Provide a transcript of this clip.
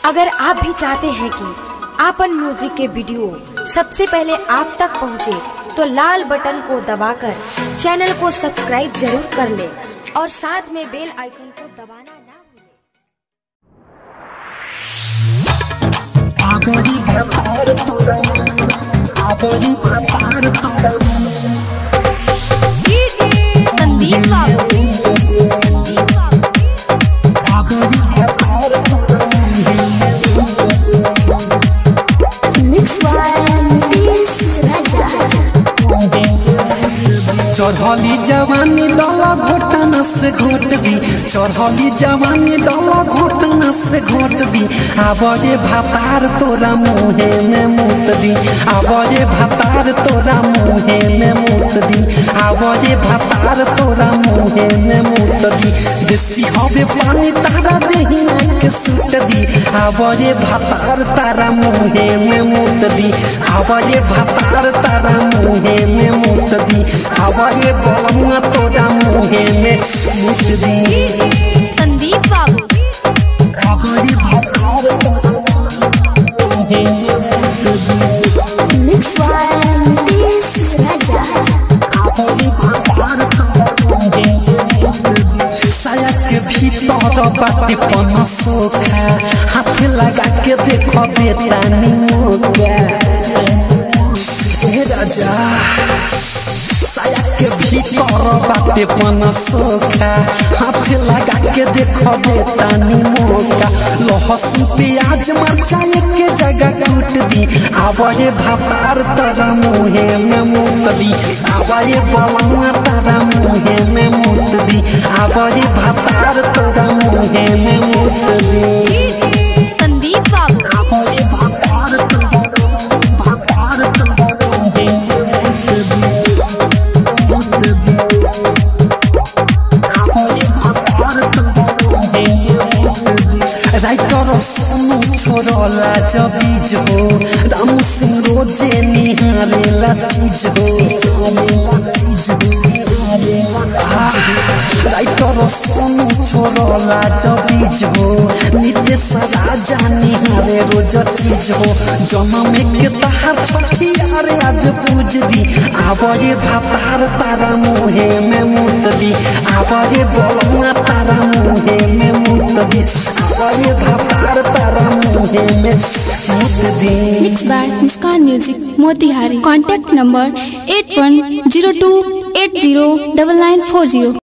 अगर आप भी चाहते हैं कि आपन म्यूजिक के वीडियो सबसे पहले आप तक पहुंचे, तो लाल बटन को दबाकर चैनल को सब्सक्राइब जरूर कर ले और साथ में बेल आइकन को दबाना ना भूलें। आगरी भतार तोरा आगरी भतार तोरा संदीप बाबू आगरी भतार तोरा मिक्स नीतीश राजा चढ़ली जवानी दवा घोटना से घोट दी चढ़ली जवानी दवा घोटना से घोट दी आवाजे भातार तोरा मुहे में मुत दी आवाजे भातार तोरा मुहे में मुत दी आवाजे भातार तोरा मुहे में मुत दी देसी हवे पानी तारा देहिया के सुट दी आवाजे भातार तारा मुहे में मुत दी आवाजे भातार तारा मुहे में मुत दी आवाजे बलमुआ तोरा मुहे में मुत दी संदीप बाबू आवाजे भातार तोरा मुहे में मुत दी मिक्स नीतीश राजा आवाजे भातार तोरा मुहे में मुत दी साया के भीतर बाटे पन सोखा हाथ लगा के देखो बेतानी मोगा हे राजा साया के भीतर बाटे पन सोखा हाथ लगा के देखो बेतानी मोगा लहसुन प्याज मरचा के जगह कूट दी आवाजे भातार तरा मुहे में मुत दी आवाजे बलुआ तारा मुहे में मुत दी आवाजे भातार तोरा मुहे में मुत दी संदीप बाबू आवाजे भातार तोरा भातार तोरा मुहे में मुत दी मुत दी आवाजे भातार तोरा मुहे में मुत दी राइटर सोनू छोड़ला जबीज हो राम सिंह रोजे निहारेला चीज हो चीज हो राइटर सोनू छोड़ला जबीज हो नितेश राजा निहारे रोज चीज हो जन्म के तहार छठी अरे आज पूज दी आवाजे भातार तारा मुहे में मुत दी आवाजे बलुआ तारा मुहे में मुत दी आवाजे भातार तारा मुहे में मुत दी mix by Muskan music Motihari contact number eight one zero two eight zero double nine four zero